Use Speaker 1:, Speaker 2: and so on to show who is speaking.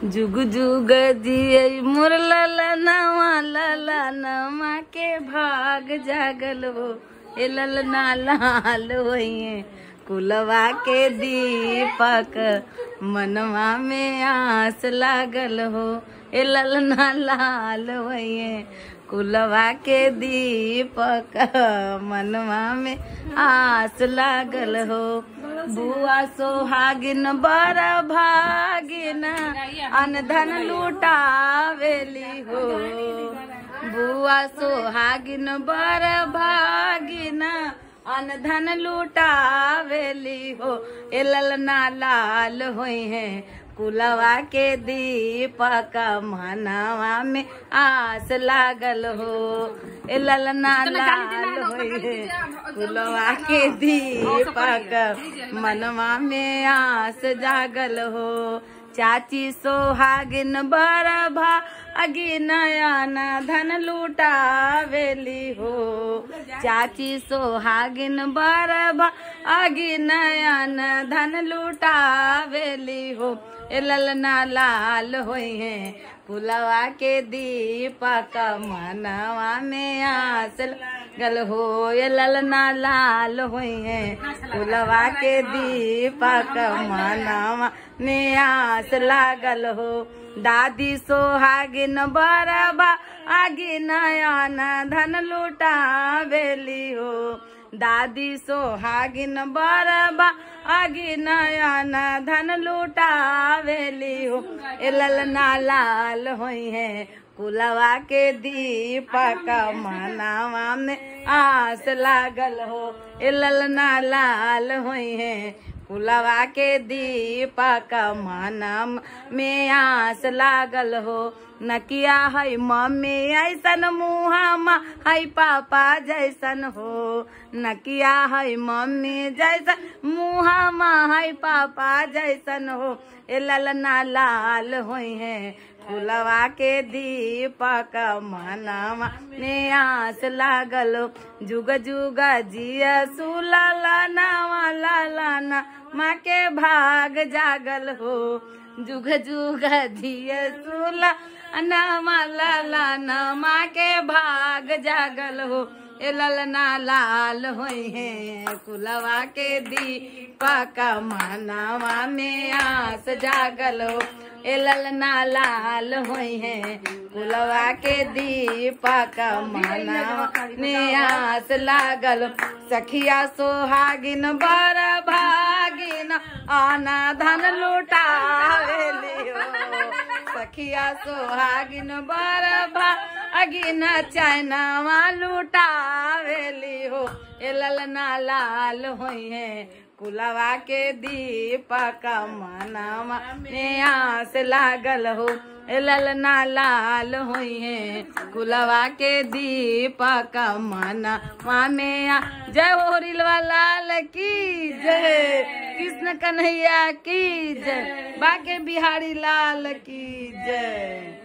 Speaker 1: जुग जुग जिये मोर ललनवा ललनमा के भाग जागल हो ए ललना लाल होइए कुलवा के दीपक मनवा में आस लागल हो ए ललना लाल होइए कुलवा के दीपक मनवा में आस लागल हो बुआ सोहागिन बर भागिन अनधन लुटावेली हो बुआ सोहागिन बर भागिन अनधन लुटावेली हो ए ललना लाल होई है कुलवा के दीपक मनवा में आस लागल हो ए ललना लाल होई है कुलवा के दीपक मनवा में आस जागल हो चाची सोहागिन बर भा अगी नयन धन लुटावेली हो चाची सोहागिन बर भा अगी नयन धन लुटावेली हो ए ललना लाल होई है कुलवा के दीपक मनवा में आस गल हो ये ललना लाल होई है कुलवा के दीपक मनवा में आस लागल हो दादी सोहागिन बरबा आगी नयन धन लुटावेली हो दादी सोहागिन बरबा आगी नयन धन लुटावेली हो ए ललना लाल होई है कुलवा के दीपक मनावा में आस लागल हो ए ललना लाल होई है कुलवा के दीपक मनम में आस लागल हो नकिया है मम्मी ऐसन मुहामा है पापा जैसन हो नकिया है मम्मी जैसन मुहामा है पापा जैसन हो ए ललना लाल होई है फुलवा के दीपक मनवा में आस लागल जुग जुग जिया सुललनावा ललना माँ के भाग जागल हो जुग जुग जिया सुला नामा ललना माँ के भाग जागल हो ए ललना लाल होई है कुलवा के दीपक मनवा में आस जागल हो ए ललना लाल होई है कुलवा के दीपक मनवा में आस लागल सखिया सोहागिन बर भागिन आना धन लुटावेली हो सखिया सोहागिन बर भागिन चैनवा लुटावेली हो ए ललना लाल होई है कुलवा के दीपक मनवा में आस लागल हो ए ललना लाल होई है कुलवा के दीपक मनवा में आ जय हो रिलवा लाल की जय कृष्ण कन्हैया की जय बाके बिहारी लाल की जय